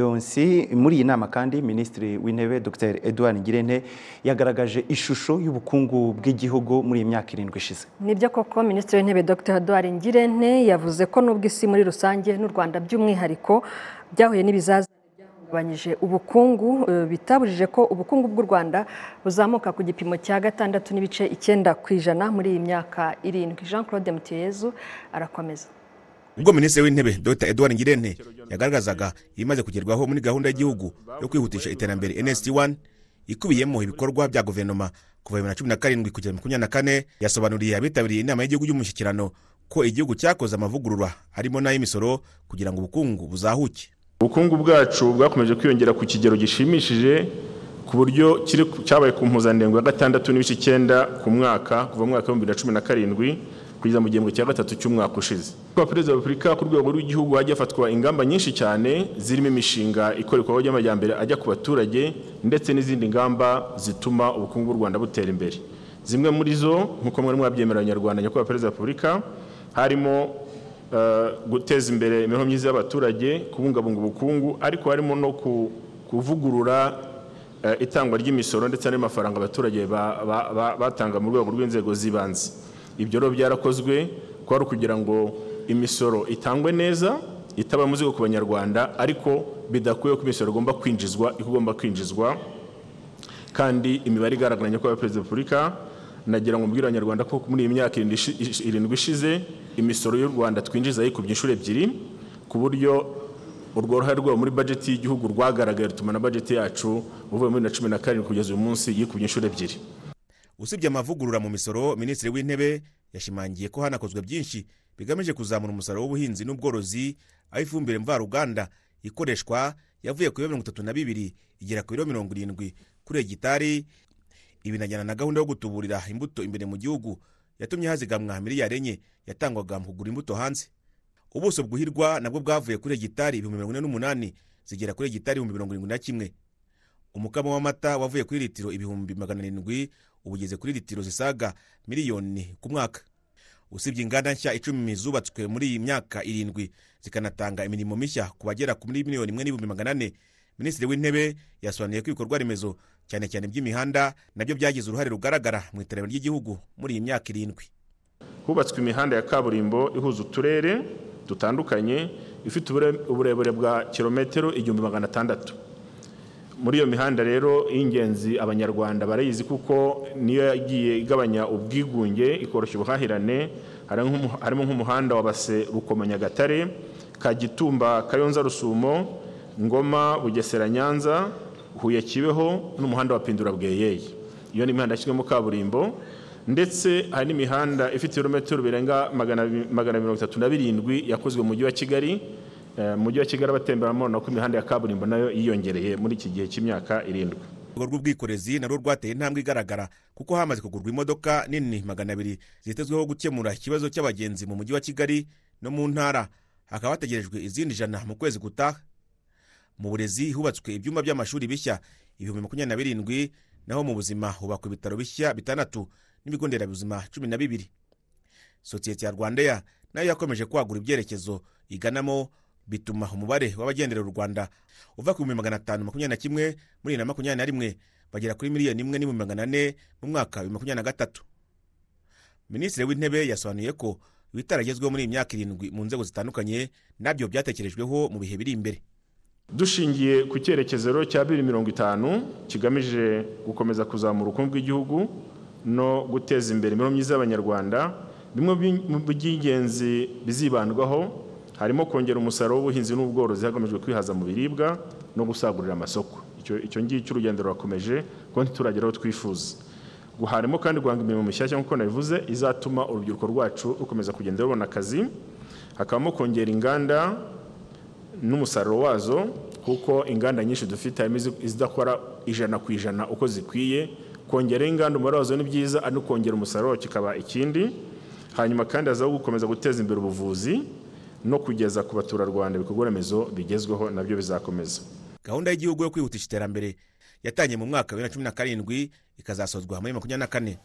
Leonsi muri iyi nama kandi minisitiri w'intebe dr edouard ngirente yagaragaje ishusho y'ubukungu bw'igihugu muri iyi myaka irindwi ishize nibyo koko minisitiri w'intebe dr edouard ngirente yavuze ko n'ubwo isi muri rusange n'u rwanda by'umwihariko byahuye n'ibizaza byahungabanyije ubukungu eh, bitabujije ko ubukungu bw'u rwanda buzamuka ku gipimo cya gatandatu n'ibice icyenda ku ijana muri iyi myaka irindwi jean claude mutiyezu arakomeza ubwo minisitiri w'intebe dr edouard ngirente yagaragazaga ibimaze kugerwaho muri gahunda y'igihugu yo kwihutisha iterambere nst 1 ikubiyemo ibikorwa bya guverinoma kuva bibiri na cumi na karindwi kugera makumyabiri na kane yasobanuriye abitabiriye inama y'igihugu y'umushyikirano ko igihugu cyakoze amavugurura harimo n'ay'imisoro kugira ngo ubukungu buzahuke ubukungu bwacu bwakomeje kwiyongera ku kigero gishimishije ku buryo kiri- cyabaye ku mpuzandengo ya gatandatu n'ibice icyenda ku mwaka kuva mu mwaka w'ibihumbi bibiri na cumi na karindwi kugeza mu gihembwe cya gatatu cy'umwaka ushize kuba perezida wa repubulika ku rwego rw'igihugu hajya hafatwa ingamba nyinshi cyane zirimo imishinga ikora ibikorwa by'amajyambere ajya ku baturage ndetse n'izindi ngamba zituma ubukungu bw'u rwanda butera imbere zimwe muri zo nk'uko mwari mwabyemera abanyarwanda nyakubahwa perezida wa repubulika harimo eh, guteza imbere imibereho myiza y'abaturage kubungabunga ubukungu ariko harimo no ku- kuvugurura eh, itangwa ry'imisoro ndetse n'ayo mafaranga abaturage ba- ba- ba- batanga mu rwego rw'inzego z'ibanze ibyo rero byarakozwe kwari ukugira ngo imisoro itangwe neza itaba muzigo ku banyarwanda ariko bidakuyeho ko imisoro igomba kwinjizwa igomba kwinjizwa kandi imibare igaragara nyakubahwa perezida wa repubulika nagira ngo mbwire abanyarwanda ko muri iyi myaka irindwi ishi- ishi- irindwi ishize imisoro y'u rwanda twinjiza yikubye inshuro ebyiri ku buryo urwo ruhare rwabo muri bajeti y'igihugu rwagaragaye rutuma na bajeti yacu uvuye muri bibiri na cumi na karindwi kugeza uyu munsi yikubye inshuro ebyiri usibye amavugurura mu misoro minisitiri w'intebe yashimangiye ko hanakozwe byinshi bigamije kuzamura umusaruro w'ubuhinzi n'ubworozi aho ifumbire mvaruganda ikoreshwa yavuye ku biro mirongo itatu na bibiri igera ku biro mirongo irindwi kuri hegitari ibinajyana na gahunda yo gutuburira imbuto imbere mu gihugu yatumye hazigamwa miliyari enye yatangwaga mu kugura imbuto hanze ubuso bwuhirwa nabwo bwavuye kuri hegitari ibihumbi mirongo ine n'umunani zigera kuri hegitari ibihumbi mirongo irindwi na kimwe umukamo w'amata wavuye kuri litiro ibihumbi magana arindwi uba ugeze kuri litiro zisaga miliyoni ku mwaka usibye inganda nshya icumi zubatswe muri iyi myaka irindwi zikanatanga imirimo mishya ku bagera kuri miliyoni imwe n'ibihumbi magana ane minisitiri w'intebe yasobanuye ko ibikorwa remezo cyane cyane by'imihanda nabyo byagize uruhare rugaragara mu iterambere ry'igihugu muri iyi myaka irindwi hubatswe imihanda ya kaburimbo ihuza uturere dutandukanye ifite ubure- uburebure bwa kilometero igihumbi magana atandatu muri iyo mihanda rero y'ingenzi abanyarwanda barayizi kuko niyo yagiye igabanya ubwigunge ikoroshya ubuhahirane hari nk'umu- harimo nk'umuhanda wa base rukoma nyagatare kagitumba kayonza rusumo ngoma bugesera nyanza huye kibeho n'umuhanda wa pindura bweyeye iyo ni imihanda yashyizwemo kaburimbo ndetse hari n'imihanda ifite ibirometero birenga magana abi- magana mirongo itatu na birindwi yakozwe mu mujyi wa kigali Eh, mu mujyi wa kigali abatemberamo babona ko imihanda ya kaburimbo nayo yiyongereye muri iki gihe cy'imyaka irindwi urwego rw'ubwikorezi narwo rwateye intambwe igaragara kuko hamaze kugurwa imodoka nini magana abiri zitezweho gukemura ikibazo cy'abagenzi mu mujyi wa kigali no mu ntara hakaba hategerejwe izindi jana mu kwezi gutaha mu burezi hubatswe ibyumba by'amashuri bishya ibihumbi makumyabiri na birindwi naho mu buzima hubakwa ibitaro bishya bitandatu n'ibigo nderabuzima cumi na bibiri sosiyete ya rwandeya nayo yakomeje kwagura ibyerekezo iganamo bituma umubare w'abagendera u rwanda uva ku bihumbi magana atanu makumyabiri na kimwe muri bibiri na makumyabiri na rimwe bagera kuri miliyoni imwe n'ibihumbi magana ane mu mwaka wa bibiri na makumyabiri na gatatu minisitiri w'intebe yasobanuye ko ibitaragezweho muri iyi myaka irindwi mu nzego zitandukanye nabyo byatekerejweho mu bihe biri imbere dushingiye ku cyerekezo rero cya bibiri mirongo itanu kigamije gukomeza kuzamura ubukungu bw'igihugu no guteza imbere imibereho myiza y'abanyarwanda bimwe bi- mu by'ingenzi bizibandwaho harimo kongera umusaruro w'ubuhinzi n'ubworozi hagamijwe kwihaza mu biribwa no gusagurira amasoko icyo icyo ngicyo urugendo rurakomeje kuko ntituragera aho twifuza guharimo kandi guhanga imirimo mishyashya nk'uko nabivuze izatuma urubyiruko rwacu rukomeza kugenda rubona akazi hakabamo kongera inganda n'umusaruro wazo kuko inganda nyinshi dufite harimo izi- izidakora ijana ku ijana uko zikwiye kongeraho inganda umubare wazo ni byiza ari no kongera umusaruro wacyo kikaba ikindi hanyuma kandi hazaho gukomeza guteza imbere ubuvuzi no kugeza ku baturarwanda ibikorwa remezo bigezweho nabyo bizakomeza gahunda y'igihugu yo kwihutisha iterambere yatangiye mu mwaka wa bibiri na cumi na karindwi ikazasozwa muri makumyabiri na kane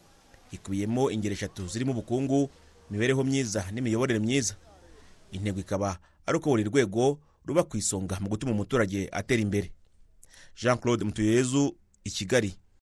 ikubiyemo ingeri eshatu zirimo ubukungu imibereho myiza n'imiyoborere myiza intego ikaba ari uko buri rwego ruba ku isonga mu gutuma umuturage atera imbere jean claude mutuyezu i kigali